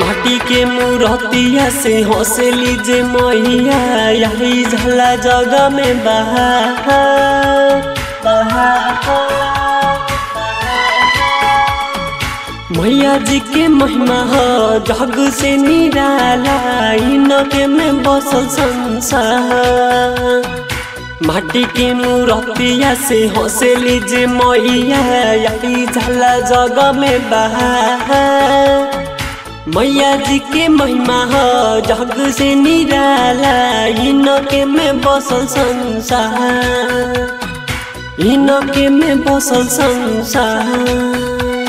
माटी के मूर्तिया से हौसली जे मैया यही झला जगह में बहा बहा मैया जी के महिमा ह जग से निराला इनके में बसल संसार माटी के मूर्तिया से हौसली जे मैया यही झला जगह में बहा मैया जी के महिमा ह जग से निराला इनके में बसल संसार इनके में बसल संसार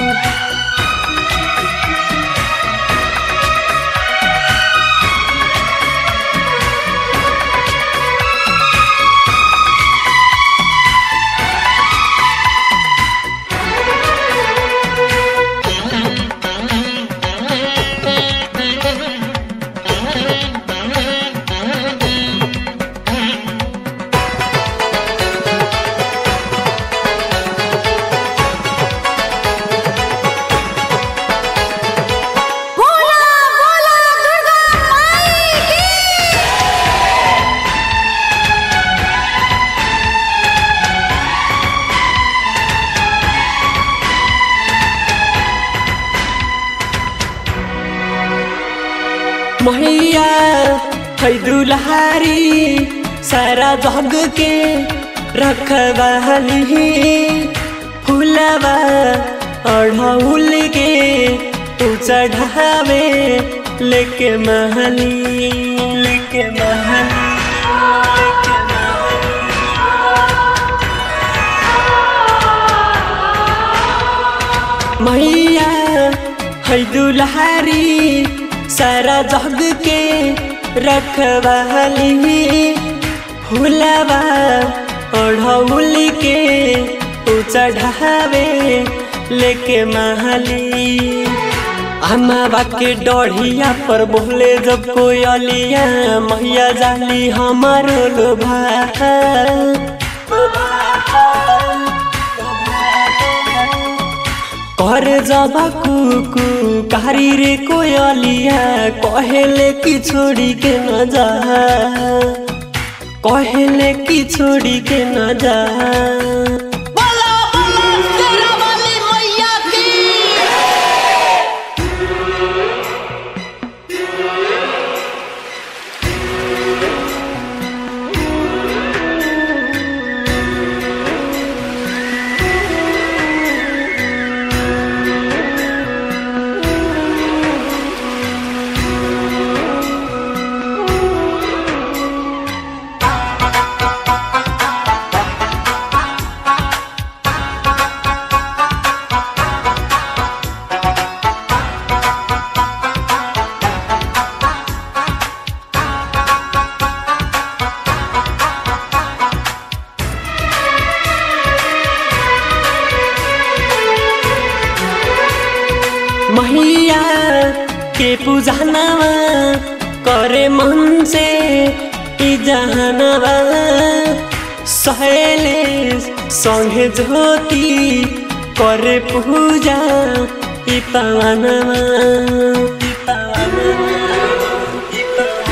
बोला बोला दुर्गा माई की मैया है दुल्हारी सारा जग के रखवाली फुलवा अढ़ौल के तू चढ़ावे लेके महली लेके महली लेके महली मैया है दुल्हारी सारा जग के रखवाली फुलवा ओढ़ौल के ऊ चढ़ावे लेके महली अमावा के डढ़िया पर बोले जब कोयलिया मैया जाली हमारो लोभा कर जब कुकु कारी रे कोयलिया कहेले कि छोड़ी के न जा कहेले कि छोड़ी के न जा बोला बोला शेरा वाली मैया की मैया के पूजनवा करे मन से ई जहनवा सहेले संगे ज्योति करे पूजा ई पवनवा ई पवनवा ई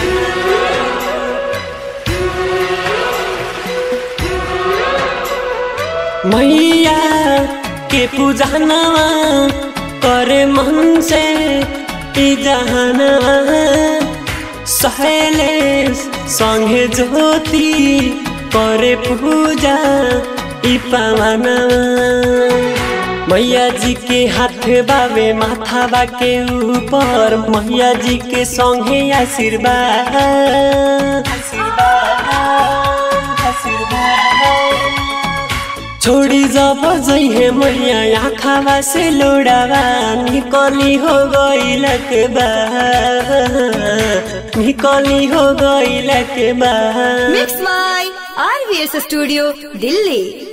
मैया के पूजनवा करे मन से ई जहनवा सहेले संगे ज्योति करे पूजा ई पवनवा मैया जी के हाथ बावे माथा बा के ऊपर मैया जी के संगे आशीर्वाद आशीर्वाद आशीर्वाद छोड़ी जब जइहे मैया आँखावा से लोड़ावा निकली हो गइलक बा निकली हो गइलक बा मिक्स माई आरवीएस स्टूडियो दिल्ली